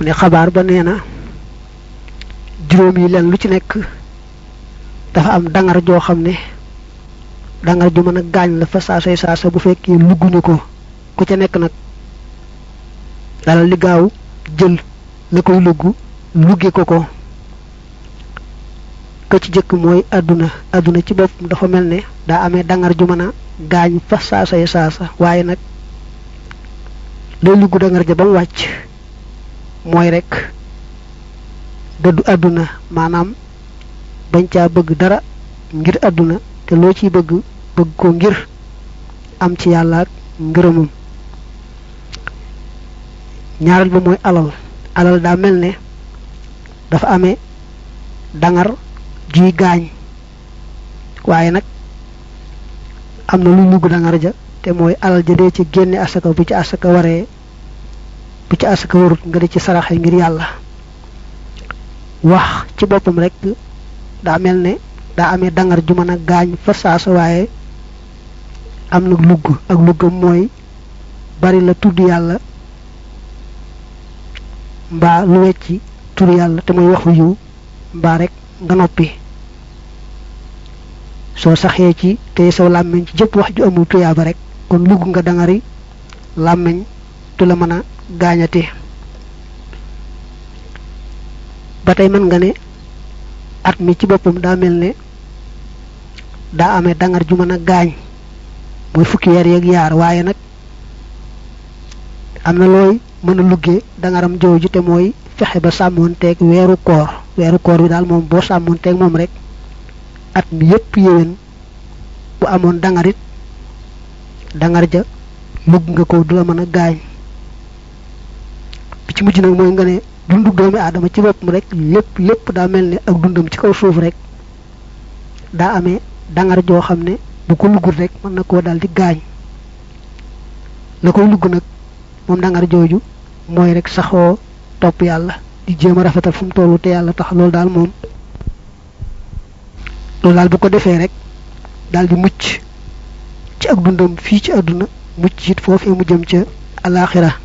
mu ne xabaar ba nee na juróom yi leen lu ci nekk dafa am dangar joo xam ne dangar ju mën a gaañ la fa saasay saasa bu fekkee lugguñu ko ku ca nekk nag dalal li gaaw jël la koy lugg lugge ko ko ka ci jëkk mooy àdduna àdduna ci bopp dafa mel ne daa amee dangar ju mën a gaañ fa saasay saasa waaye nag lay lugg dangar ja ba mu wàcc mooy rek dëddu àdduna maanaam bañ caa bëgg dara ngir àdduna te loo ciy bëgg bëgg ko ngir am ci yàlla ak ngërëmam ñaareel ba mooy alal alal daa mel ne dafa amee dangar juy gaañ waaye nag am na luy lugg dangar ja te mooy alal ja dee ci génne asaka bu ci asaka waree bu ci asaka warut nga di ci saraxe ngir yàlla wax ci boppam rek daa mel ne daa amee dangar ju mën a gaañ fa saasa waaye am na lugg ak luggam mooy bari la tudd yàlla mbaa lu wecci tur yàlla te mooy waxu yiw mbaa rek nga noppi soo saxee ci tey saw làmmiñ ci jëpp wax ju amul tuyaaba rek kon lugg nga dangari làmmiñ du la mën a gaañate ba tey mën nga ne at mi ci boppam daa mel ne daa amee dangar ju mën a gaañ mooy fukki weer yeeg yaar waaye nag am na looy mën a luggee dangaram jooju te mooy fexe ba sàmmoonteeg weeru koor weeru koor bi daal moom boo sàmmoonteeg moom rek at mi yépp yéwén bu amoon dangarit dangar ja lugg nga ko du la mën a gaañ bi ci mujj nag mooy nga ne dundu doomi aadama ci boppam rek lépp lépp daa mel ne ak dundam ci kaw suuf rek daa amee dangar joo xam ne bu ko luggul rek mën na koo daal di gaañ la koy lugg nag moom dangar jooju mooy rek saxoo topp yàlla di jéem a rafetal fu mu tollu te yàlla tax loolu daal moom loolu daal bu ko defee rek daal di mucc ci ak dundam fii ci àdduna mucc it foofee mu jëm ca alaxira